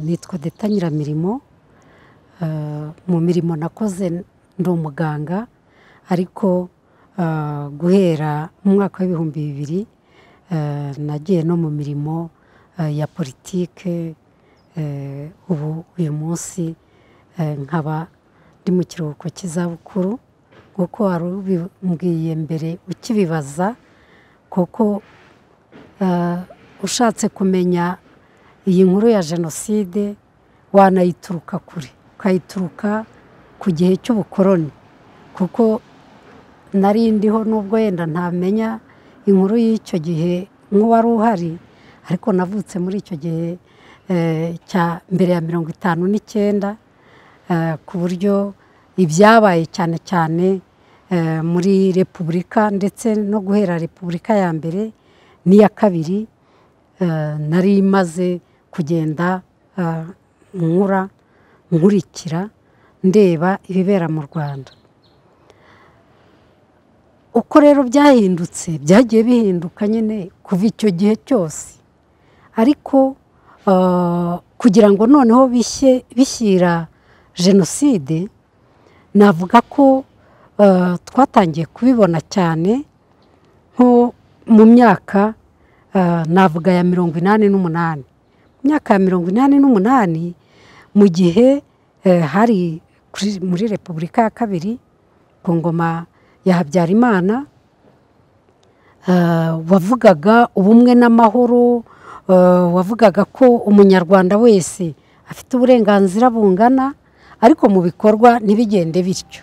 nitwa deta nyiramirimo mu mirimo nakoze ndi umuganga ariko guhera mu mwaka w'ibihumbi bibiri nagiye no mu mirimo ya politike ubu uyu munsi nkaba ndi mu kiruhuko cy'izabukuru kuko wari ubimbwiye mbere ukibibaza kuko ushatse kumenya iyi nkuru ya jenoside wanayituruka kure ukayituruka ku gihe cy'ubukoroni kuko nari ndiho n'ubwo yenda ntamenya inkuru y'icyo gihe nk'uwari uhari ariko navutse muri icyo gihe cya mbere ya mirongo itanu n'icyenda ku buryo ibyabaye cyane cyane muri repubulika ndetse no guhera repubulika ya mbere n'iya kabiri nari imaze kugenda nkura nkurikira ndeba ibibera mu rwanda uko rero byahindutse byagiye bihinduka nyine kuva icyo gihe cyose ariko kugira ngo noneho bishyira jenoside navuga ko twatangiye kubibona cyane nko mu myaka navuga ya mirongo inani n'umunani mu myaka ya mirongo inani n'umunani mu gihe hari muri repubulika ya kabiri ku ngoma ya habyarimana wavugaga ubumwe n'amahoro wavugaga ko umunyarwanda wese afite uburenganzira bungana ariko mu bikorwa ntibigende bityo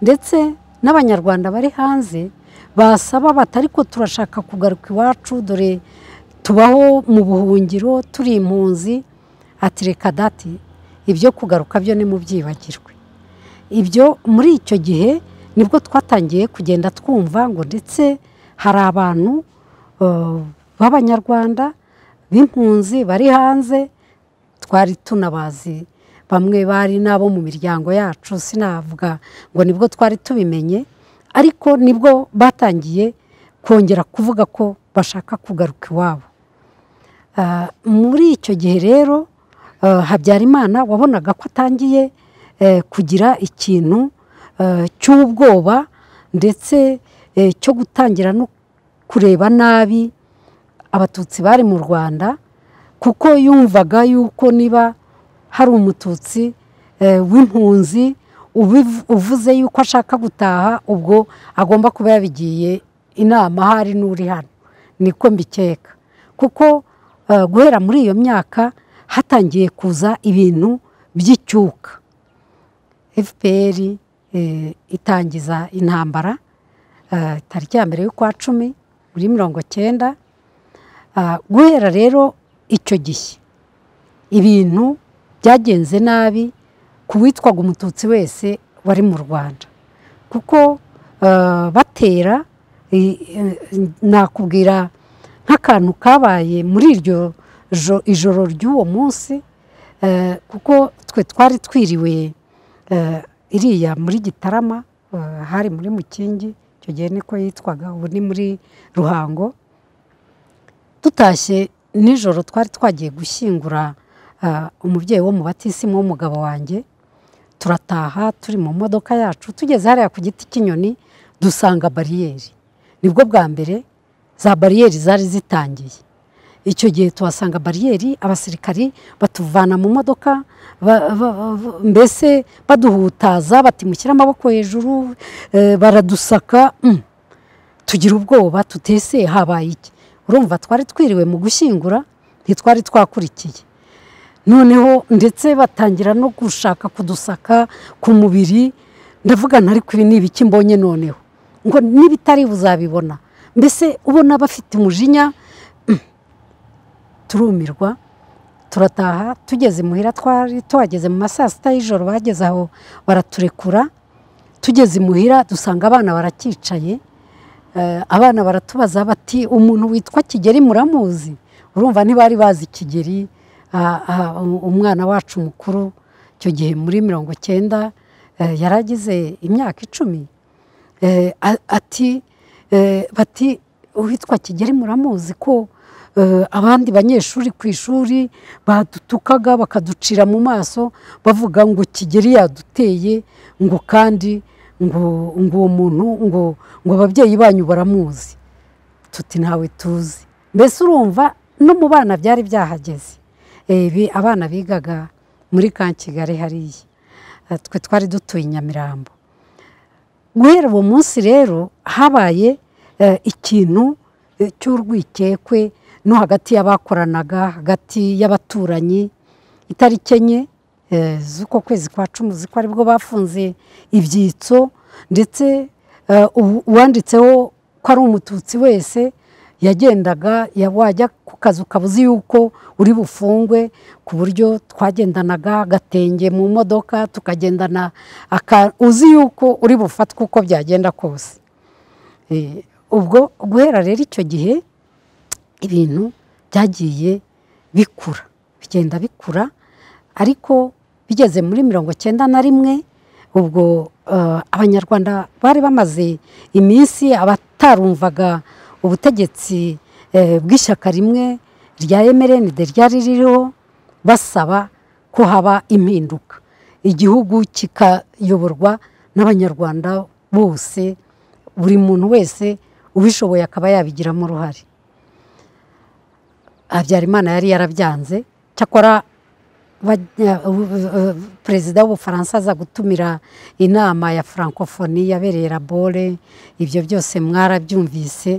ndetse n'abanyarwanda bari hanze basaba bati ariko turashaka kugaruka iwacu dore tubaho mu buhungiro turi impunzi ati reka dati ibyo kugaruka byo ni mu byibagirwe ibyo muri icyo gihe nibwo twatangiye kugenda twumva ngo ndetse hari abantu b'abanyarwanda b'impunzi bari hanze twari tunabazi bamwe bari n'abo mu miryango yacu sinavuga ngo nibwo twari tubimenye ariko nibwo batangiye kongera kuvuga ko bashaka kugaruka iwabo muri icyo gihe rero habyarimana wabonaga ko atangiye kugira ikintu cy'ubwoba ndetse cyo gutangira no kureba nabi abatutsi bari mu rwanda kuko yumvaga yuko niba hari umututsi w'impunzi uvuze yuko ashaka gutaha ubwo agomba kuba yabigiye inama ahari n'uri hano niko mbikeka kuko guhera muri iyo myaka hatangiye kuza ibintu by'icyuka fpr itangiza intambara tariki ya mbere y'ukwa cumi muri mirongo cyenda guhera rero icyo gihe ibintu byagenze nabi ku witwaga umututsi wese wari mu rwanda kuko batera nakubwira nk'akantu kabaye muri iryo ijoro ry'uwo munsi kuko twe twari twiriwe iriya muri gitarama hari muri mukingi icyo gihe niko yitwaga ubu ni muri ruhango tutashye nijoro twari twagiye gushyingura umubyeyi wo mu batisimu w'umugabo wanjye turataha turi mu modoka yacu tugeze hariya ku giti cy'inyoni dusanga bariyeri nibwo bwa mbere za bariyeri zari zitangiye icyo gihe tuhasanga bariyeri abasirikari batuvana mu modoka mbese baduhutaza batimushyira amaboko hejuru baradusaka tugira ubwoba tutese habaye iki urumva twari twiriwe mu gushyingura ntitwari twakurikiye noneho ndetse batangira no gushaka kudusaka ku mubiri ndavuga ntariko ibi ni ibiki mbonye noneho ngo n'ibitari buzabibona mbese ubona bafite umujinya turumirwa turataha tugeze muhira twari tuhageze mu ma saa sita y'ijoro bageze aho baraturekura tugeze imuhira dusanga abana barakicaye Eh, abana baratubaza bati umuntu witwa kigeri muramuzi urumva ntibari bazi kigeri ah, ah, um- umwana wacu mukuru icyo gihe muri mirongo cyenda eh, yari agize imyaka icumi Eh, a- ati eh, bati uwitwa kigeri muramuzi ko eh, abandi banyeshuri ku ishuri badutukaga bakaducira mu maso bavuga ngo kigeri yaduteye ngo kandi ngo ngo uwo muntu ngo ngo ababyeyi banyu baramuzi tuti ntawe tuzi mbese urumva no mu bana byari byahageze Eh, bi- abana bigaga muri ka kigali hariya Eh, twe twari dutuye i nyamirambo guhera uwo munsi rero habaye eh, ikintu eh, cy'urwikekwe no hagati y'abakoranaga hagati y'abaturanyi itariki enye eh, z'uko kwezi kwa cumi ziko aribwo bafunze ibyitso ndetse eh, ubu- uwanditseho ko ari umututsi wese yagendaga ya- wajya ku kazi ukaba uzi yuko uri bufungwe ku buryo twagendanaga agatenge mu modoka tukagendana aka- uzi yuko uri bufatwe uko byagenda kose Eh, ubwo guhera rero icyo gihe ibintu byagiye bikura bigenda bikura ariko bigeze muri mirongo cyenda na rimwe ubwo eh, abanyarwanda bari bamaze iminsi abatarumvaga ubutegetsi eh, bw'ishyaka rimwe rya emerenide ryari ririho basaba ko haba impinduka igihugu kikayoborwa n'abanyarwanda bose buri muntu wese ubishoboye akaba yabigiramo uruhare habyarimana yari yarabyanze cyakora bajya- u- u- perezida w'ubufaransa aza gutumira inama ya francophonie yabereye rabore ibyo byose mwarabyumvise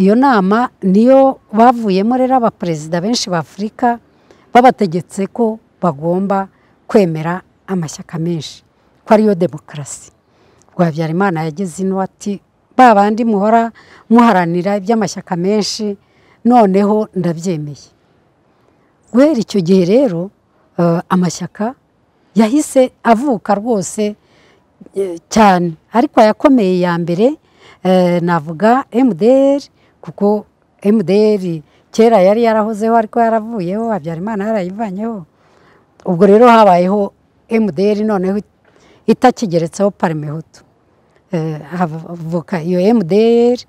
iyo nama niyo bavuyemo rero abaperezida benshi ba afurika babategetse ko bagomba kwemera amashyaka menshi ko ariyo demokarasi ubwo habyarimana yageze ino ati ba bandi muhora muharanira iby'amashyaka menshi noneho ndabyemeye guhera icyo gihe rero eh, amashyaka yahise avuka rwose eh, cyane ariko ayakomeye ya mbere eh, navuga MDR kuko MDR kera yari yarahozeho ariko yaravuyeho habyarimana yarayivanyeho ubwo rero habayeho MDR noneho itakigeretseho parmehutu eh, havuka iyo MDR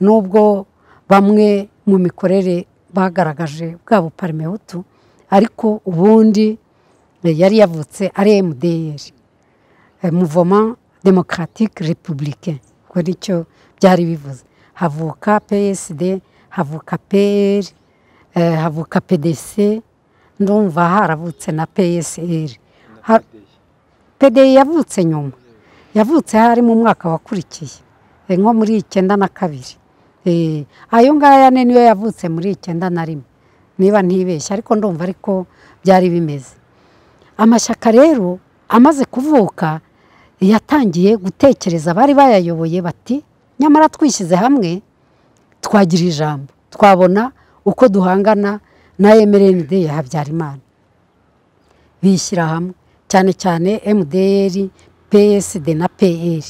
nubwo bamwe mu mikorere bagaragaje bwa buparmehutu ariko ubundi eh, yari yavutse ari MDR eh, Mouvement Democratique Républicain ubwo nicyo byari bivuze havuka PSD havuka PR eh, havuka PDC ndumva haravutse na PSR Ha- PDI yavutse nyuma yavutse hari mu mwaka wakurikiye eh, nko muri icyenda na kabiri Eh, ayo ngaya ni niyo yavutse muri icyenda na rimwe niba ntibeshye ariko ndumva ariko byari bimeze amashyaka rero amaze kuvuka yatangiye gutekereza abari bayayoboye bati nyamara twishyize hamwe twagira ijambo twabona uko duhangana na mrnd ya habyarimana bishyira hamwe cyane cyane MDR, PSD na PR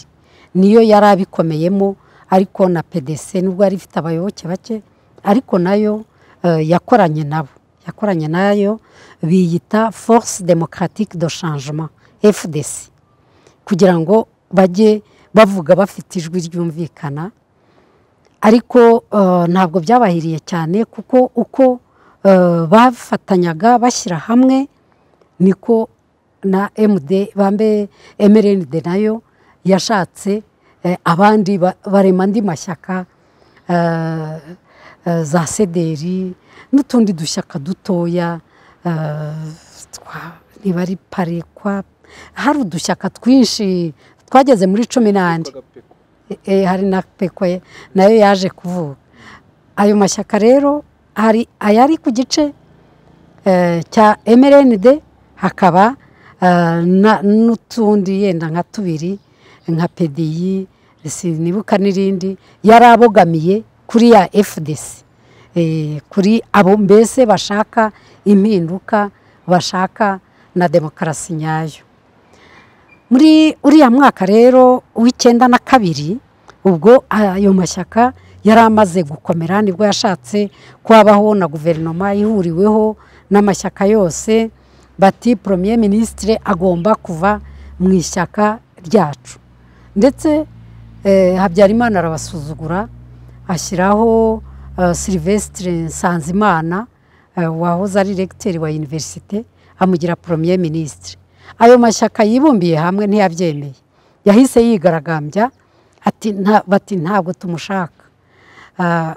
niyo yari abikomeyemo ariko na PDC nubwo yari ifite abayoboke bake ariko nayo eh, yakoranye nabo yakoranye nayo biyita Force Democratique de Changement FDC kugira ngo bajye bavuga bafite ijwi ryumvikana ariko eh, ntabwo byabahiriye cyane kuko uko eh, bafatanyaga bashyira hamwe niko na MD bambe MRND nayo yashatse eh, abandi ba- barema andi mashyaka eh, eh, za sederi n'utundi dushyaka dutoya eh, twa- niba ari parekwa hari udushyaka twinshi twageze muri cumi n'andi e, hari na pekwe nayo yaje kuvuka ayo mashyaka rero hari ayari ku gice eh, cya mrnd hakaba eh, na- n'utundi yenda nka tubiri nka pediyi sinibuka n'irindi yari abogamiye kuri ya fdc Eh, kuri abo mbese bashaka impinduka bashaka na demokarasi nyayo muri uriya mwaka rero w'icyenda na kabiri ubwo ayo mashyaka yari amaze gukomera nibwo yashatse ko habaho na guverinoma ihuriweho n'amashyaka yose bati poromiye minisitire agomba kuva mu ishyaka ryacu ndetse eh, habyarimana arabasuzugura ashyiraho silivesitire nsanzimana wahoze ari regiteri wa univerisite amugira poromiye minisitiri ayo mashyaka yibumbiye hamwe ntiyabyemeye yahise yigaragambya bati ntabwo tumushaka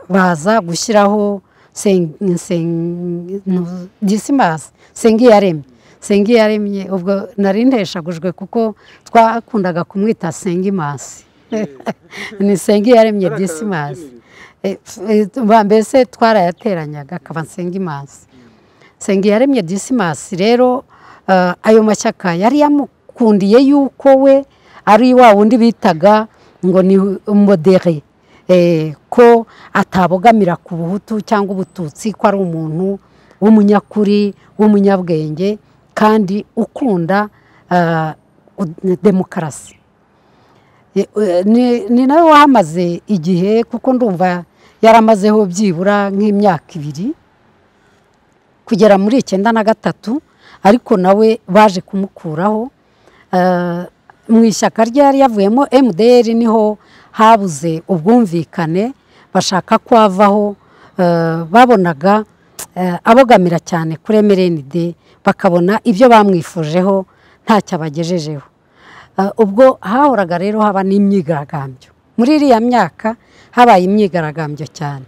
baza gushyiraho disimasi sengiyaremye sengiyaremye ubwo nari nteshagujwe kuko twakundaga kumwita sengimasi ni sengiyaremye disimasi mbese twarayateranyaga akaba nsengimansi yaremye disimasi rero ayo mashyaka yari yamukundiye yuko we ari wa wundi bitaga ngo ni modere ko atabogamira ku buhutu cyangwa ubututsi ko ari umuntu w'umunyakuri w'umunyabwenge kandi ukunda demokarasi ni nawe wahamaze igihe kuko ndumva yaramazeho byibura nk'imyaka ibiri kugera muri icyenda na gatatu ariko nawe baje kumukuraho mu ishyaka ryari yavuyemo mdr niho habuze ubwumvikane bashaka ko avaho babonaga abogamira cyane kuri mrnd bakabona ibyo bamwifujeho ntacyo abagejejeho ubwo hahoraga rero haba n'imyigaragambyo muri iriya myaka habaye imyigaragambyo cyane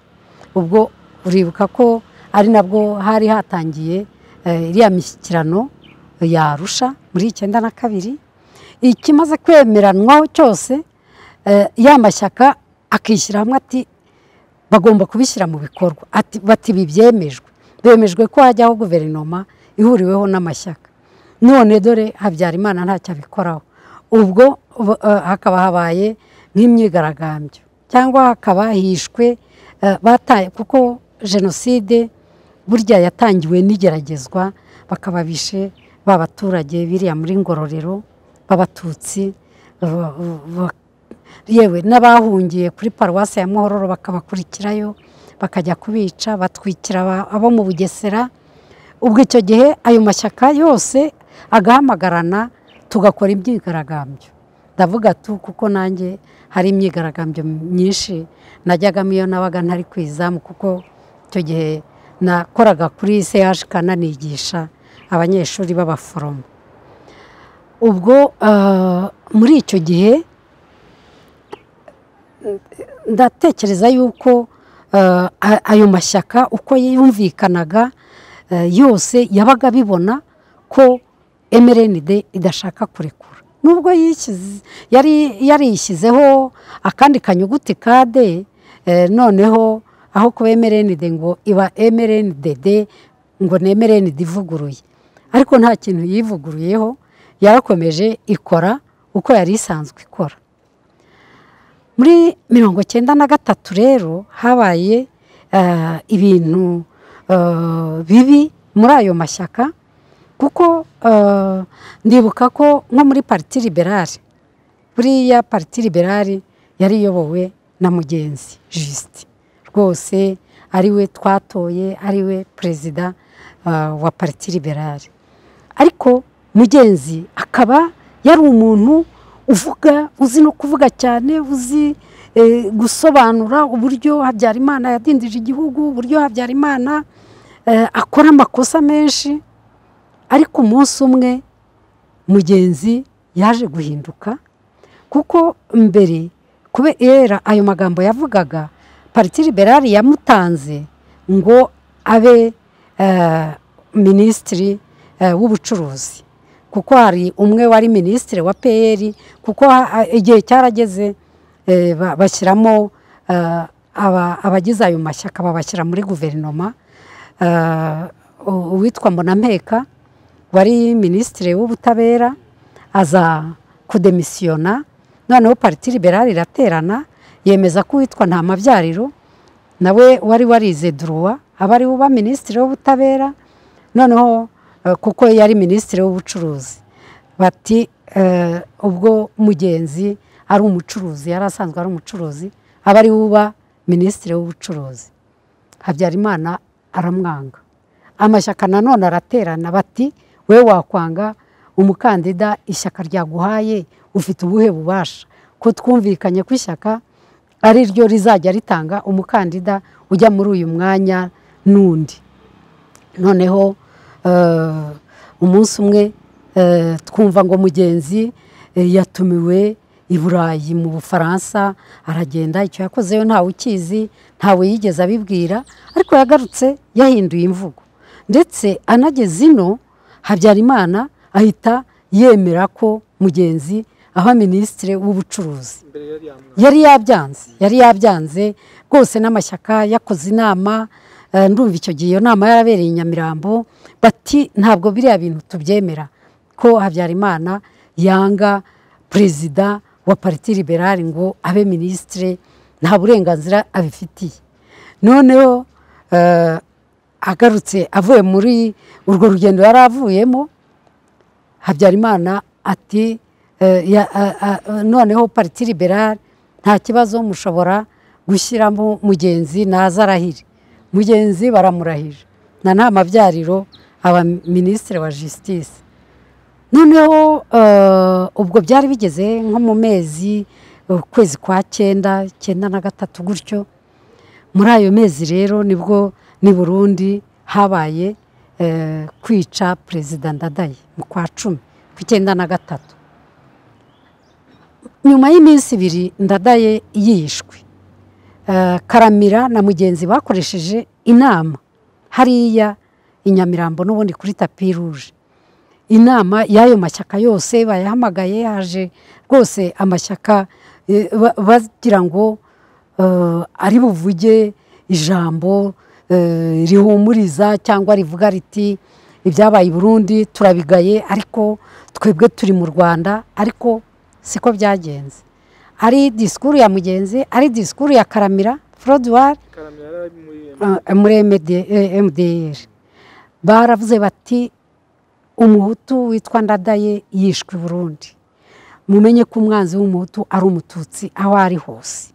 ubwo uribuka ko ari nabwo hari hatangiye iriya mishyikirano yarusha muri icyenda na kabiri ikimaze kwemeranwaho cyose ya mashyaka akishyira hamwe ati bagomba kubishyira mu bikorwa bati ibi byemejwe bemejwe ko hajyaho guverinoma ihuriweho n'amashyaka none dore habyarimana ntacyo abikoraho ubwo hakaba habaye nk'imyigaragambyo cyangwa hakaba hishwe kuko jenoside burya yatangiwe n'igeragezwa bakaba bishe babaturage biriya muri ngororero b'abatutsi yewe n'abahungiye kuri paruwasi ya muhororo bakabakurikirayo bakajya kubica batwikira abo mu bugesera ubwo icyo gihe ayo mashyaka yose agahamagarana tugakora imyigaragambyo ndavuga tu kuko nanjye hari imyigaragambyo myinshi najyagamo iyo nabaga ntari ku izamu kuko icyo gihe nakoraga kuri seyashi kananigisha abanyeshuri b'abaforomo ubwo muri icyo gihe ndatekereza yuko ayo mashyaka uko yumvikanaga yose yabaga abibona ko emerenide idashaka kurekura nubwo yarishyizeho akandi kanyuguti ka de noneho aho kuba emerenide ngo iba emerenide de ngo ni emerenide ivuguruye ariko nta kintu yivuguruyeho yarakomeje ikora uko yari isanzwe ikora muri mirongo cyenda na gatatu rero habaye ibintu bibi muri ayo mashyaka kuko ndibuka ko nko muri pariti liberale buriya pariti liberale yari iyobowe na mugenzi jisite rwose ariwe twatoye ariwe perezida wa pariti liberale ariko mugenzi akaba yari umuntu uvuga uzi no kuvuga cyane uzi gusobanura uburyo habyarimana yadindije igihugu uburyo habyarimana akora amakosa menshi ariko umunsi umwe mugenzi yaje guhinduka kuko mbere kubera ayo magambo yavugaga pariti liberale yamutanze ngo abe minisitiri w'ubucuruzi kuko hari umwe wari minisitiri wa peyeri kuko igihe cyarageze bashyiramo abagize ayo mashyaka babashyira muri guverinoma uwitwa Mbonampeka wari minisitiri w'ubutabera aza kudemisiyona noneho pariti liberale iraterana yemeza ko uwitwa nta mabyariro nawe wari warize duruwa aba ari uba minisitiri w'ubutabera noneho eh, kuko yari minisitiri w'ubucuruzi bati eh, ubwo mugenzi ari umucuruzi yari asanzwe ari umucuruzi aba ari uba minisitiri w'ubucuruzi habyarimana aramwanga amashyaka nanone araterana bati we wakwanga umukandida ishyaka ryaguhaye ufite ubuhe bubasha ko twumvikanye ko ishyaka ari ryo rizajya ritanga umukandida ujya muri uyu mwanya n'undi noneho eh, umunsi umwe eh, twumva ngo mugenzi eh, yatumiwe i burayi mu bufaransa aragenda icyo yakozeyo ntawe ukizi ntawe yigeze abibwira ariko yagarutse yahinduye imvugo ndetse anageze ino habyarimana ahita yemera ko mugenzi aba minisitiri w'ubucuruzi imbere yari yamwanga yari yabyanze yari yabyanze rwose n'amashyaka yakoze inama eh, ndumva icyo gihe iyo nama yarabereye i nyamirambo bati ntabwo biriya bintu tubyemera ko habyarimana yanga perezida wa pariti liberale ngo abe minisitiri nta burenganzira abifitiye noneho eh, agarutse avuye muri urwo rugendo yari avuyemo habyarimana ati eh, ya- a- a- a- noneho pariti liberale nta kibazo mushobora gushyiramo mugenzi naza arahire mugenzi baramurahije na nta mabyariro aba minisitiri wa jisitisi noneho eh, ubwo byari bigeze nko mu mezi ukwezi kwa cyenda cyenda na gatatu gutyo muri ayo mezi rero nibwo ni burundi habaye eh, kwica perezida ndadaye mu kwa cumi ku icyenda na gatatu nyuma y'iminsi ibiri ndadaye yishwe Eh, karamira na mugenzi bakoresheje inama hariya i nyamirambo n'ubundi kuri tapi ruje inama y'ayo mashyaka yose bayahamagaye yaje rwose amashyaka eh, ba- bagira ngo eh, ari buvuge ijambo eh, rihumuriza cyangwa rivuga riti ibyabaye i burundi turabigaye ariko twebwe turi mu rwanda ariko siko byagenze ari disikuru ya mugenzi ari disikuru ya karamira forodwari karamira yari ari muri eh, muri MD- eh, MDR baravuze bati umuhutu witwa ndadaye yishwe i burundi mumenye ko umwanzi w'umuhutu ari umututsi aho ari hose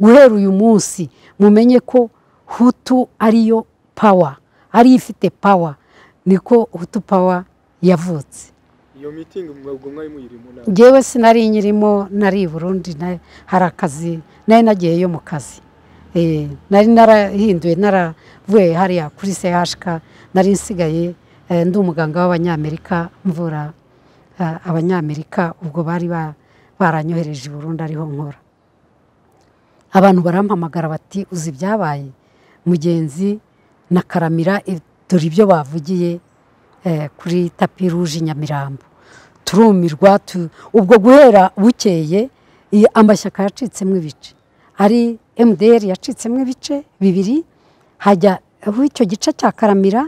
guhera uyu munsi mumenye ko hutu ariyo pawa ariyo ifite pawa niko hutu pawa yavutse iyo mitingi ubwo mwari muyiri mu nama ngewe sinari nyirimo nari i burundi na- hari akazi nari nagiyeyo mu kazi Eh, nari narahinduye naravuye hariya kuri sehashika nari nsigaye eh, ndi umuganga w'abanyamerika mvura eh, abanyamerika ubwo bari ba- baranyohereje i burundi ariho nkora abantu barampamagara bati uzi ibyabaye mugenzi na karamira eh, dore ibyo bavugiye eh, kuri tapi ruje i nyamirambo turumirwa tu- ubwo guhera bukeye iyi amashyaka yacitsemo ibice ari mdr yacitsemo ibice bibiri hajya aho icyo gice cya karamira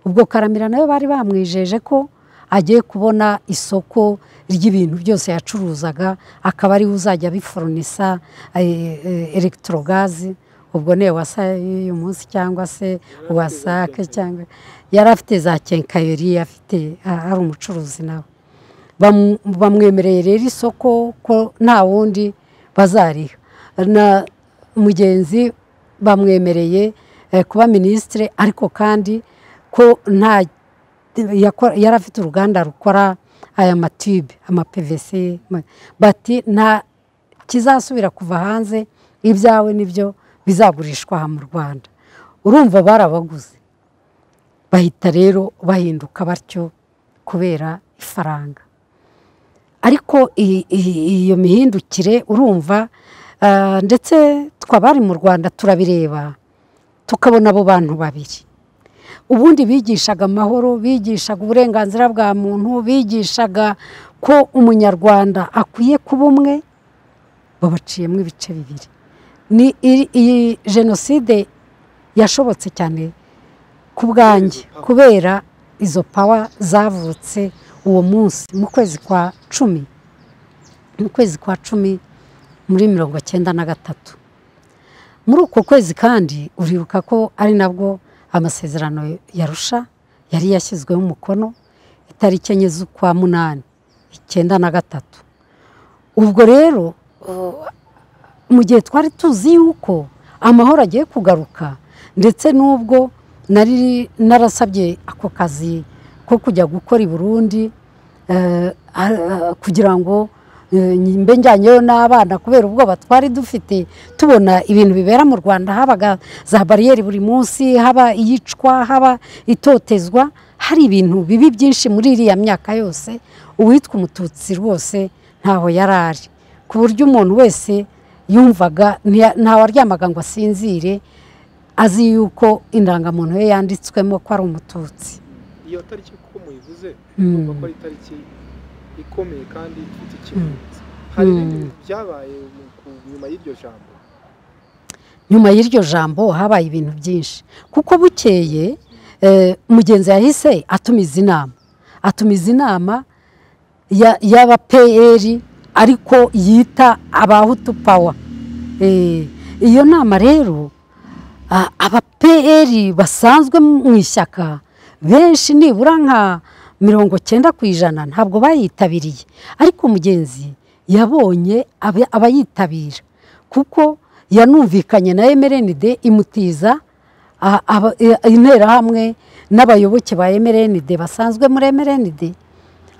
ubwo karamira nawe bari bamwijeje ko agiye kubona isoko ry'ibintu byose yacuruzaga akaba ariwe uzajya abiforonisa elegitorogazi ubwo niyo wasa uyu munsi cyangwa se afite wasake za cyangwa yari afite za kenkayori afite a- ari umucuruzi nawe Bamu- bamwemereye rero isoko ko nta wundi bazariha na mugenzi bamwemereye eh, kuba minisitiri ariko kandi ko nta yakora- yari afite uruganda rukora aya matube ama PVC ma- bati nta kizasubira kuva hanze ibyawe nibyo bizagurishwa aha mu Rwanda urumva barabaguze bahita rero bahinduka batyo kubera ifaranga ariko i- i- iyo mihindukire urumva ah, ndetse twabari mu rwanda turabireba tukabona abo bantu babiri ubundi bigishaga amahoro bigishaga uburenganzira bwa muntu bigishaga ko umunyarwanda akwiye kuba umwe babaciyemo ibice bibiri ni iri- iyi jenoside yashobotse cyane ku bwanjye kubera izo pawa zavutse uwo munsi mu kwezi kwa cumi mu kwezi kwa cumi muri mirongo cyenda na gatatu muri uko kwezi kandi uribuka ko ari nabwo amasezerano yarusha yari yashyizweho umukono itariki enye z'ukwa munani icyenda na gatatu ubwo rero uh, mu gihe twari tuzi yuko amahoro agiye kugaruka ndetse n'ubwo nari narasabye ako kazi ko kujya gukora i burundi eh, a- a- kugira ngo eh, mbe njyanyeyo n'abana kubera ubwoba twari dufite tubona ibintu bibera mu rwanda habaga za bariyeri buri munsi haba iyicwa haba itotezwa hari ibintu bibi byinshi muri iriya myaka yose uwitwa umututsi rwose ntaho yari ari ku buryo umuntu wese yumvaga ntiya- ntawaryamaga ngo asinzire azi yuko indangamuntu ye yanditswemo ko ari umututsi iyo tariki kuko muyivuze Mm. numva ko ari itariki ikomeye kandi ifite ikimenyetso hari ibindi Mm. bintu byabaye mu- ku- nyuma y'iryo jambo nyuma y'iryo jambo habaye ibintu byinshi kuko bukeye eh, mugenzi yahise atumiza inama atumiza inama ya- y'aba-pr ariko yita abahutu pawa Eh, iyo nama rero a- aba-pr basanzwe mu ishyaka benshi nibura nka mirongo cyenda ku ijana ntabwo bayitabiriye ariko mugenzi yabonye abe- abayitabira kuko yanumvikanye na emerenide imutiza a- aba- e- interahamwe n'abayoboke ba emerenide basanzwe muri emerenide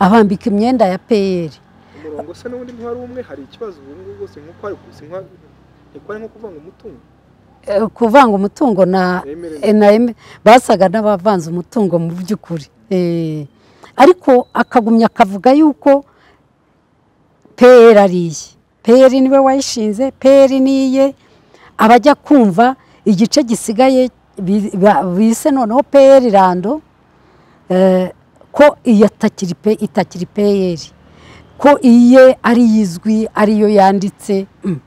abambika imyenda ya pr umurongo se n'ubundi ntiwari umwe hari ikibazo ubu ngubu rwose nk'uko ari si nka- niko ari nko kuvanga umutungo Eh, kuvanga umutungo na Emerenide. eh, na eme- basaga n'abavanze umutungo mu by'ukuri Eh, ariko akagumya akavuga yuko pr ari iye pr niwe wayishinze pr ni iye abajya kumva igice gisigaye bi- ba- bise noneho pr rando eh, ko iyi atakiri pe itakiri pr ko iye ari yizwi ariyo yanditse Mm.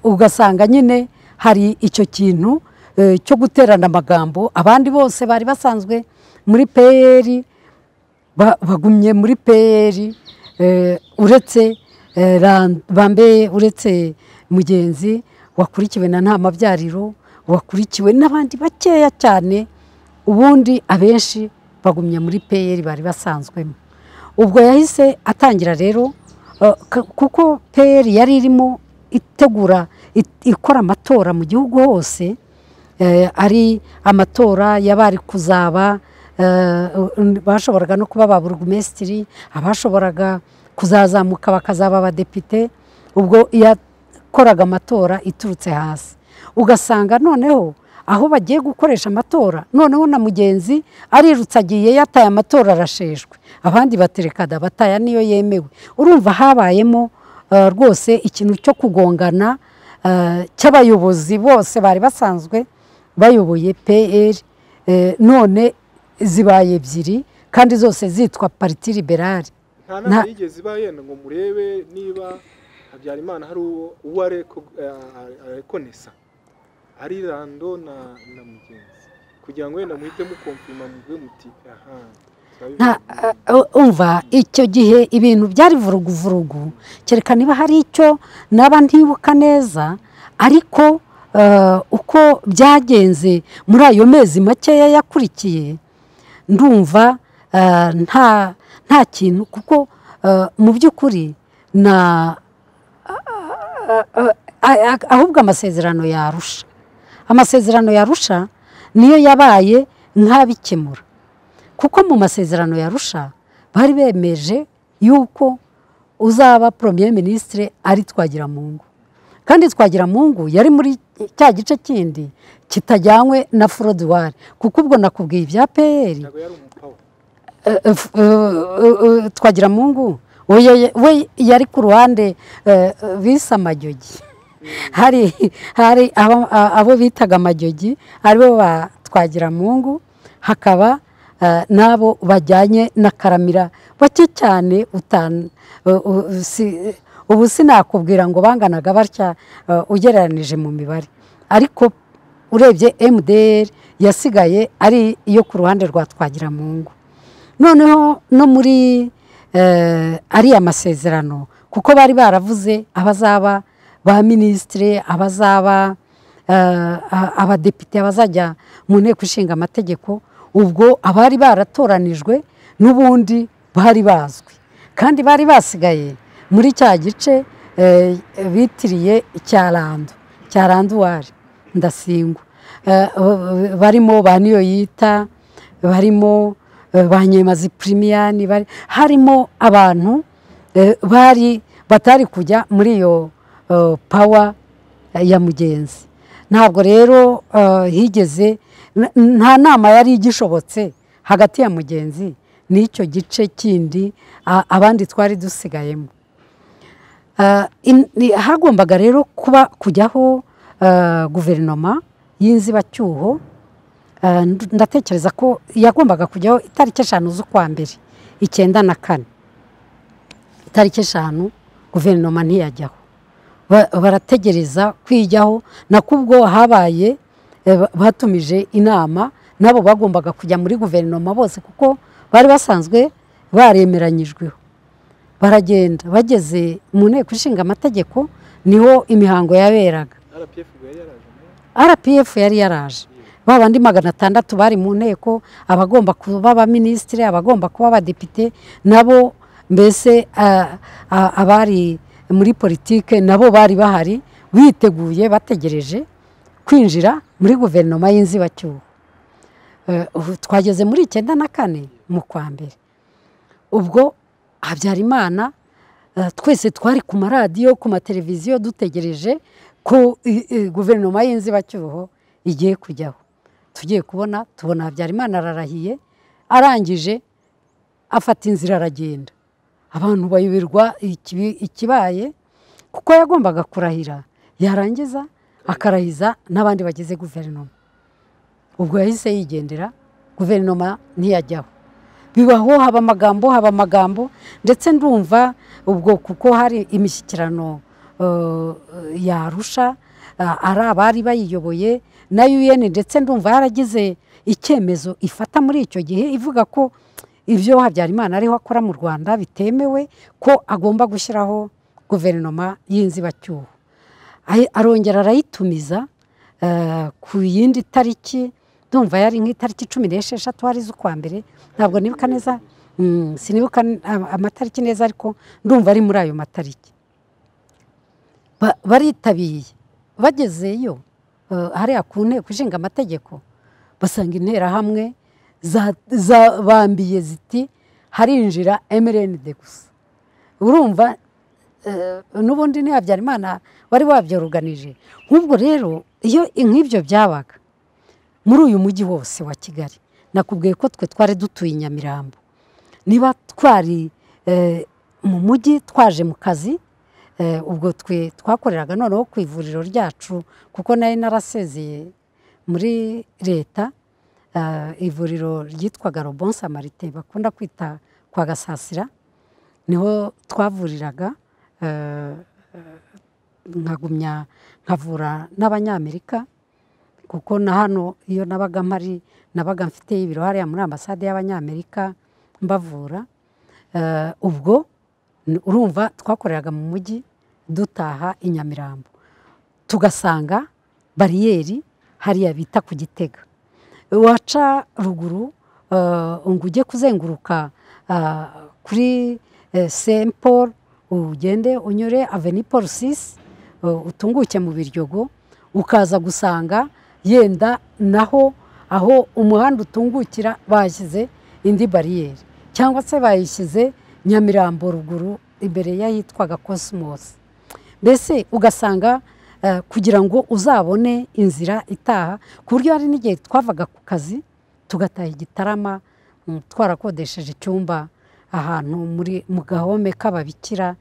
ugasanga nyine hari icyo kintu eh, cyo guterana amagambo abandi bose bari basanzwe muri pr ba- bagumye muri peyeri uretse eh, Ran- bambe uretse mugenzi wakurikiwe na nta mabyariro wakurikiwe n'abandi bakeya cyane ubundi abenshi bagumye muri peyeri bari basanzwemo ubwo yahise atangira rero eh, k- kuko peyeri yari irimo itegura it- ikora amatora mu gihugu hose eh, ari amatora y'abari kuzaba eh, n- bashoboraga no kuba ba burugumesitiri abashoboraga kuzazamuka bakazaba abadepite ubwo yakoraga amatora iturutse hasi ugasanga noneho aho bagiye gukoresha amatora noneho na mugenzi arirutse agiye yataye amatora arasheshwe abandi baterekada bataya niyo yemewe urumva habayemo eh, rwose ikintu cyo kugongana eh, cy'abayobozi bose bari basanzwe bayoboye pr eh, none zibaye ebyiri kandi zose zitwa pariti liberale nta nama Nta- yigeze iba yenda ngo murebe niba habyarimana hari uwo uwo areko- eh, arekonesa ari rando na na mugenzi kugira ngo wenda muhite mukomfirima muvuge muti aha nta turabibona." uh, umva icyo gihe ibintu byari vuruguvurugu kereka niba hari icyo naba ntibuka neza ariko uh, uko byagenze muri ayo mezi makeya yakurikiye ndumva uh, nta nta kintu kuko uh, mu by'ukuri na a- a- ahubwo amasezerano yarusha amasezerano yarusha niyo yabaye nk'abikemura kuko mu masezerano yarusha bari bemeje yuko uzaba premier ministre ari twagiramungu kandi twagiramungu yari muri cya gice kindi kitajyanywe na forodwari kuko ubwo nakubwiye ibya pr ntabwo yari umupawa twagira mungu we we yari ku ruhande eh, bise amajogi hari hari abo- a- abo bitaga amajogi aribo ba twagira mungu hakaba eh, n'abo bajyanye na karamira bake cyane utan- u- u- si- ubu sinakubwira ngo banganaga batya eh, ugereranije mu mibare ariko urebye mdr yasigaye ari iyo ku ruhande rwa twagira mungu noneho no muri eh, ariya masezerano kuko bari baravuze abazaba ba minisitire abazaba eh, a- abadepite abazajya mu nteko ishinga amategeko ubwo abari baratoranijwe n'ubundi bari bazwi kandi bari basigaye muri cya gice eh, bitiriye icyarando icyarando uwari ndasingwa Eh, eh, barimo ba niyo yita barimo eh, ba nyemazi pirimiyani bari harimo abantu eh, bari batari kujya muri iyo eh, pawa eh, ya mugenzi ntabwo rero eh, higeze n- nta nama yari igishobotse hagati ya mugenzi n'icyo gice kindi a- abandi twari dusigayemo Ah, in- ni- hagombaga rero kuba kujyaho ah, guverinoma y'inzibacyuho Ah, ndu- ndatekereza ko yagombaga kujyaho itariki eshanu z'ukwa mbere icyenda na kane itariki eshanu guverinoma ntiyajyaho Ba- barategereza kwijyaho nakubwo habaye eh, ba- batumije inama nabo bagombaga kujya muri guverinoma bose kuko bari basanzwe baremeranyijweho baragenda bageze mu nteko ishinga amategeko niho imihango yaberaga rpf ubwo yari yaraje nayo rpf yari yaraje ba bandi magana atandatu bari mu nteko abagomba kuba abaminisitiri abagomba kuba abadepite nabo mbese ah, ah, abari muri politike nabo bari bahari biteguye bategereje kwinjira muri guverinoma y'inzibacyuho Eh, ubu twageze muri icyenda na kane mu kwa mbere ubwo habyarimana eh, twese twari ku maradiyo ku mateleviziyo dutegereje ko i- i- guverinoma y'inzibacyuho igiye kujyaho tugiye kubona tubona habyarimana ararahiye arangije afata inzira aragenda abantu bayoberwa ikibi- ikibaye kuko yagombaga kurahira yarangiza akarahiza n'abandi bagize guverinoma ubwo yahise yigendera guverinoma ntiyajyaho bibaho haba amagambo haba amagambo ndetse ndumva ubwo kuko hari imishyikirano eh, yarusha ah, ari abari bayiyoboye na un ndetse ndumva yaragize icyemezo ifata muri icyo gihe ivuga ko ibyo habyarimana ariho akora mu rwanda bitemewe ko agomba gushyiraho guverinoma y'inzibacyuho Ayi- arongera arayitumiza eh, ku yindi tariki ndumva yari nk'itariki cumi n'esheshatu hari z'ukwa mbere ntabwo nibuka neza mm, sinibuka n- am- amatariki neza ariko ndumva ari muri ayo matariki Ba- baritabiriye bagezeyo eh, hariya ku nteko ishinga amategeko basanga interahamwe za- zabambiye ziti harinjira emerenide gusa urumva eh, n'ubundi ni habyarimana wari wabyoruganije nk'ubwo rero iyo nk'ibyo byabaga muri uyu mujyi wose wa kigali nakubwiye ko twe twari dutuye i nyamirambo niba twari eh, mu mujyi twaje mu kazi eh, ubwo twe twakoreraga noneho ku ivuriro ryacu kuko nari narasezeye muri leta eh, ivuriro ryitwaga robon samarite bakunda kwita kwa gasasira niho twavuriraga eh, nkagumya nkavura n'abanyamerika kuko na hano iyo nabaga mpari nabaga mfite ibiro hariya muri ambasade y'abanyamerika mbavura Eh, ubwo n- urumva twakoreraga mu mujyi dutaha i nyamirambo tugasanga bariyeri hariya bita ku gitega waca ruguru eh, ngo ujye kuzenguruka ah, kuri saint paul ugende unyure aveni paul sisi utunguke mu biryogo ukaza gusanga yenda naho aho umuhanda utungukira bashyize indi bariyeri cyangwa se bayishyize nyamirambo ruguru imbere y'ahitwaga kosimosi mbese ugasanga eh, kugira ngo uzabone inzira itaha ku buryo hari n'igihe twavaga ku kazi tugataha igitarama mm, twarakodesheje icyumba ahantu muri mu gahome k'ababikira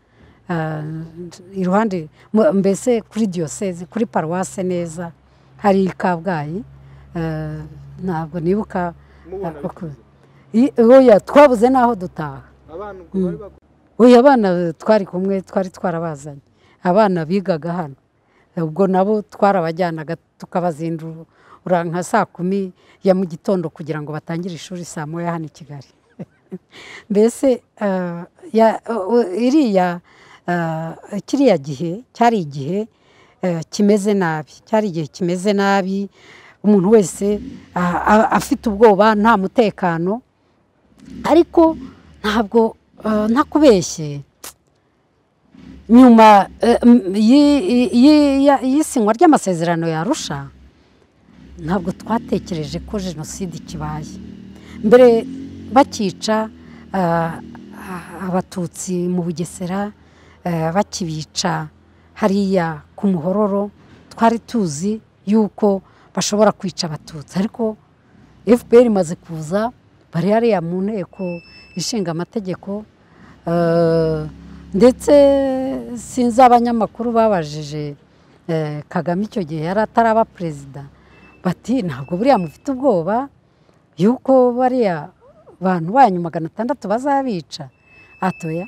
eh, iruhande mu- mbese kuri diyoseze kuri paruwase neza hari i kabgayi eh, ntabwo nibuka mubona Uko- bikunze. I- oya twabuze n'aho dutaha abana ubwo bari bakuze uyu abana twari kumwe twari twarabazanye abana bigaga hano ubwo nabo twarabajyanaga tukabazindura nka saa kumi ya mu gitondo kugira ngo batangire ishuri saa moya hano i kigali mbese eh, ya- eh, iriya ah, kiriya gihe cyari igihe eh, kimeze nabi cyari igihe kimeze nabi umuntu wese ah, ah, afite ubwoba nta mutekano ariko ntabwo ah, ntakubeshye nyuma eh, m- y'i- y'i- y'i- ya- y'isinywa ry'amasezerano yarusha ntabwo twatekereje ko jenoside ikibaye mbere bakica ah, ah, abatutsi mu bugesera eh, bakibica hariya ku muhororo twari tuzi yuko bashobora kwica abatutsi ariko fpr imaze kuza bari hariya mu nteko ishinga amategeko eh, ndetse sinzi abanyamakuru babajije eh, kagame icyo gihe yari ataraba perezida bati ntabwo buriya mufite ubwoba yuko bariya bantu banyu magana atandatu bazabica atoya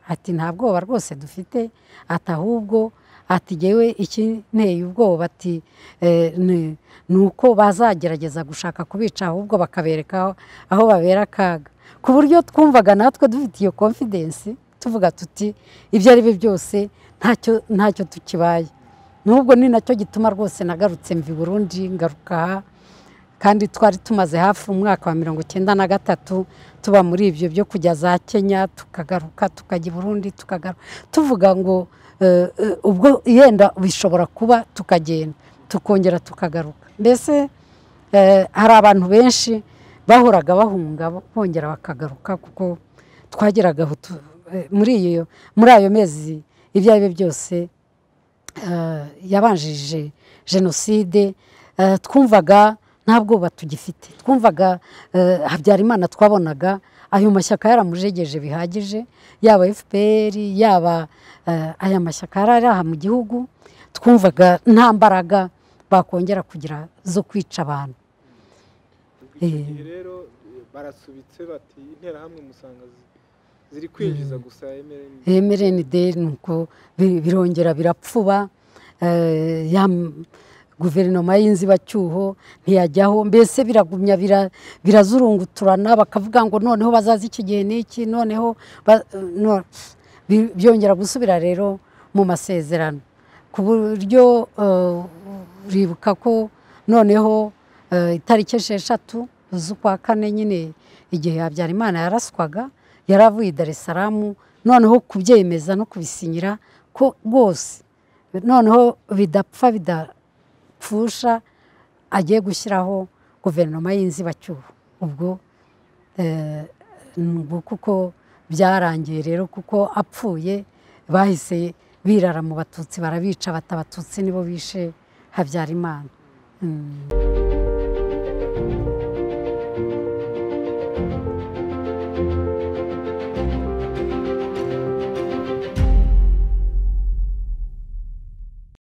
ati nta bwoba rwose dufite ati ahubwo ati yewe ikineye ubwoba ati eh, ni ni uko bazagerageza gushaka kubica ahubwo bakabereka aho- aho babera akaga ku buryo twumvaga natwe dufite iyo konfidensi tuvuga tuti ibyo ari byo byose ntacyo ntacyo tukibaye n'ubwo ni nacyo gituma rwose nagarutse mvi Burundi ngaruka aha kandi twari tumaze hafi umwaka wa mirongo icyenda na gatatu tuba muri ibyo byo kujya za kenya tukagaruka tukajya i burundi tukagaruka tuvuga ngo eh, eh, ubwo yenda bishobora kuba tukagenda tukongera tukagaruka mbese eh, hari abantu benshi bahoraga bahunga bongera bakagaruka kuko twageraga aho tu- eh, muri iyo muri ayo mezi ibyo ari byo byose eh, yabanjije jenoside eh, twumvaga nta bwoba tugifite twumvaga eh, habyarimana twabonaga ayo mashyaka yaramujegeje bihagije yaba fpr yaba eh, aya mashyaka yari ari aha mu gihugu twumvaga nta mbaraga bakongera kugira zo kwica abantu icyo Eh. gihe rero eh, barasubitse bati interahamwe musanga zi- ziri kwinjiza gusa MLN. mrnd nuko bi- birongera birapfuba eh, ya m- guverinoma y'inzibacyuho ntiyajyaho mbese biragumya bira- birazurunguturana bakavuga ngo noneho bazaza iki gihe n'iki noneho ba- no- bi- byongera gusubira rero mu masezerano ku buryo eh, uribuka ko noneho eh, itariki esheshatu z'ukwa kane nyine igihe habyarimana yaraswaga yari avuye i dar es salaam noneho kubyemeza no kubisinyira ko rwose noneho bidapfa bidapfusha agiye gushyiraho guverinoma y'inzibacyuho ubwo eh, ubwo kuko byarangiye rero kuko apfuye bahise birara mu batutsi barabica bata abatutsi nibo bishe habyarimana Mm.